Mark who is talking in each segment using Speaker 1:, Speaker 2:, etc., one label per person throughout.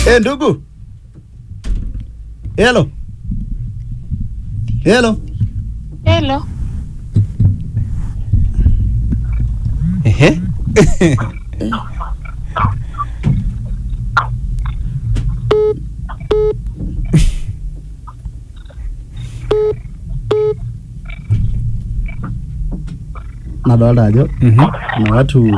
Speaker 1: Eh, ndugu. Hello. Hello.
Speaker 2: Hello.
Speaker 3: Ehe.
Speaker 1: Nadolta ajo
Speaker 3: Mhm.
Speaker 1: kuna watu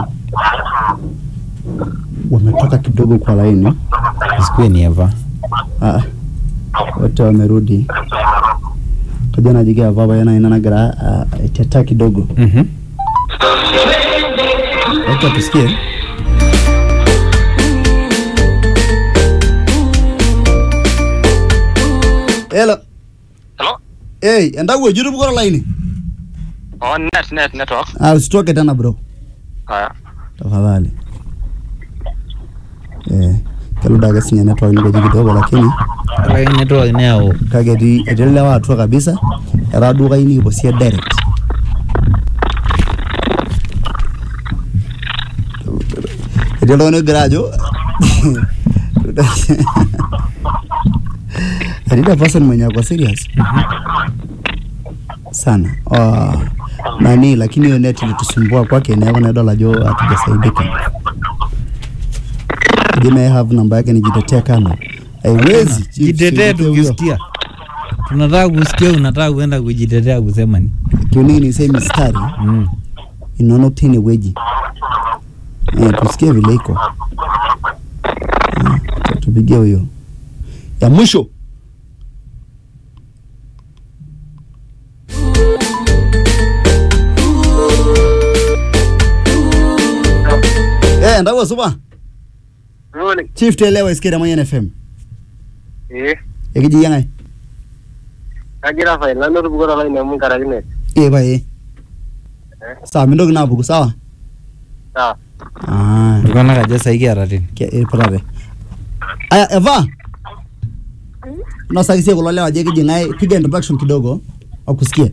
Speaker 1: wametoka kidogo kwa laini.
Speaker 3: Isikuwe ni Eva.
Speaker 1: Ah, wote wamerudi. Kaja najigia baba yana ina nagira uh, iteta kidogo.
Speaker 3: Mhm.
Speaker 1: Wacha tusikie. Hello.
Speaker 4: Hello?
Speaker 1: Hey, endakuwa jitu bukora laini.
Speaker 4: Oh, net, net, network.
Speaker 1: Ah, usitoke tena bro.
Speaker 4: Haya.
Speaker 1: Tafadhali. Eh, keluda ake sinye network nigoji kidogo lakini
Speaker 3: Ore network neyau
Speaker 1: kake etii etii lewa atua kabisa etaa duo kayieu nikiposie direct etii oltung'ani ogira ajo etii the person mwenye ako serious sana oh, nani lakini hiyo net ilitusumbua kwake neeku naidol ajo hatujasaidika je may I have namba yake nijitetee kando haiwezi chief,
Speaker 3: jitetee
Speaker 1: sijitetee huyo.
Speaker 3: tukisikia. Tunataka kusikia, unataka kuenda kujitetea kusema ni.
Speaker 1: kiunini nisee mistari
Speaker 3: Mm.
Speaker 1: inaona tine weji eh, tusikie vile iko eh, tupigie huyo ya mwisho eh, ndawo supa
Speaker 4: Morning.
Speaker 1: chief telewa isikira mwenye fm
Speaker 4: Eh,
Speaker 1: ekiji yangai
Speaker 4: kagira fine. Nanu tupukora line amu nkaraki net.
Speaker 1: eh pae sawa mintoki naapuku sawa
Speaker 4: Sawa.
Speaker 1: ah
Speaker 3: Iltung'anak aja sahi kiata tene.
Speaker 1: Ke- iputate aya eva nosakisie kulo lewa je kijing'ae piga introduction kidogo wakusikie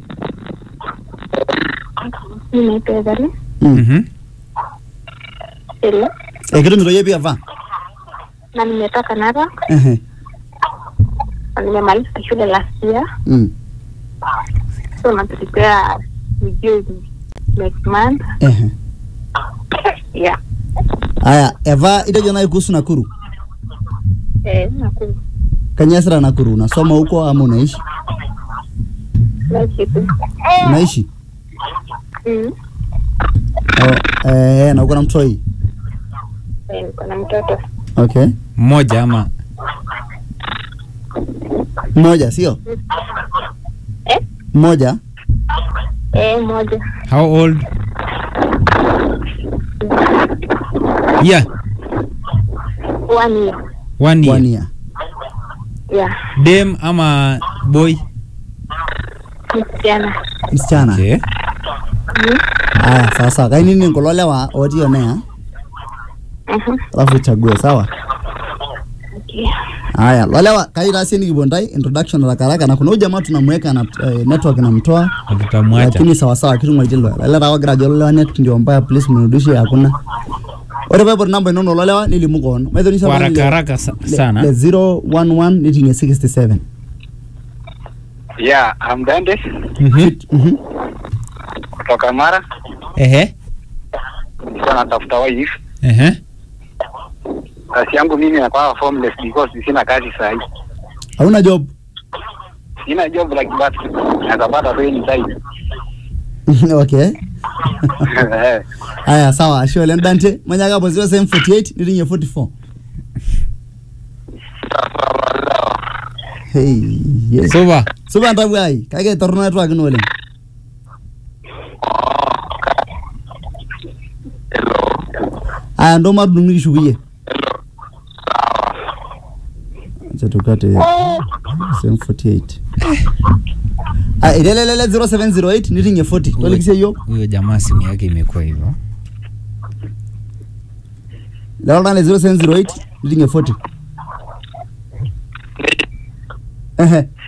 Speaker 2: Mimi naitwa Ethani.
Speaker 1: mm.
Speaker 3: Mhm.
Speaker 2: Hello.
Speaker 1: eh, kitumito yie pia eva
Speaker 2: Na nimetoka Narok
Speaker 1: Ehe.
Speaker 2: na nimemaliza shule last year.
Speaker 1: Mm.
Speaker 2: So na prepare review next month.
Speaker 1: Ehe.
Speaker 2: Yeah.
Speaker 1: aya eva itejo nai kuhusu nakuru
Speaker 2: Eh, nakuru.
Speaker 1: kanyasira nakuru unasoma huko ama unaishi
Speaker 2: Naishi tu.
Speaker 1: unaishi
Speaker 2: Mm.
Speaker 1: oh, eh, na uko na mtoi
Speaker 2: Eh, niko na mtoto.
Speaker 1: okay
Speaker 3: Mmoja ama
Speaker 1: mmoja sio
Speaker 2: Eh?
Speaker 1: mmoja
Speaker 2: Eh, moja.
Speaker 3: how old? Yeah,
Speaker 2: One year.
Speaker 3: one year.
Speaker 1: one year
Speaker 2: Yeah.
Speaker 3: Dem ama boy?
Speaker 2: Msichana.
Speaker 1: msichana
Speaker 3: Okay.
Speaker 2: Mm.
Speaker 1: aya sawa sawa kainini kulo lewa otii onea
Speaker 2: Mhm.
Speaker 1: alafu uchague sawa
Speaker 2: Okay.
Speaker 1: Haya, lolewa kaitasie nikipuo ntai introduction haraka haraka na kuna huyu jamaa tunamweka na eh, network inamtoa
Speaker 3: Tutamwacha.
Speaker 1: lakini sawa sawa kitung'aitie lolewa lele taa wagira ajo lolewa net ndio mbaya please mrudishie hakuna ore peipot namba inono lolewa nilimu koon maithonisa
Speaker 3: Kwa haraka haraka sa- sana.
Speaker 1: le 011 nitingie 67
Speaker 4: Yeah, I'm Dante
Speaker 3: Mhm.
Speaker 1: Mhm.
Speaker 4: kutoka Mara.
Speaker 3: Ehe.
Speaker 4: Nilikuwa natafuta wife.
Speaker 3: Ehe.
Speaker 4: Kazi yangu mimi nakuwa formless because sina kazi saa hii.
Speaker 1: hauna job
Speaker 4: Sina job like that. Naweza pata tu anytime.
Speaker 1: okay
Speaker 4: Eh,
Speaker 1: haya sawa ashe oleng dante manyaka hapo 0748 nitingie 44 hey yes
Speaker 3: Supa.
Speaker 1: supa ntabu ai kake torrono network ino oleng aya ndo matudung nikishukuye acha tukate same 48 aya ilelelele 0708 nitingie 40 tolikisie yiok
Speaker 3: Huyo jamaa simu yake imekuwa hivyo.
Speaker 1: lelo tana le 0708 nitingie 40 ehe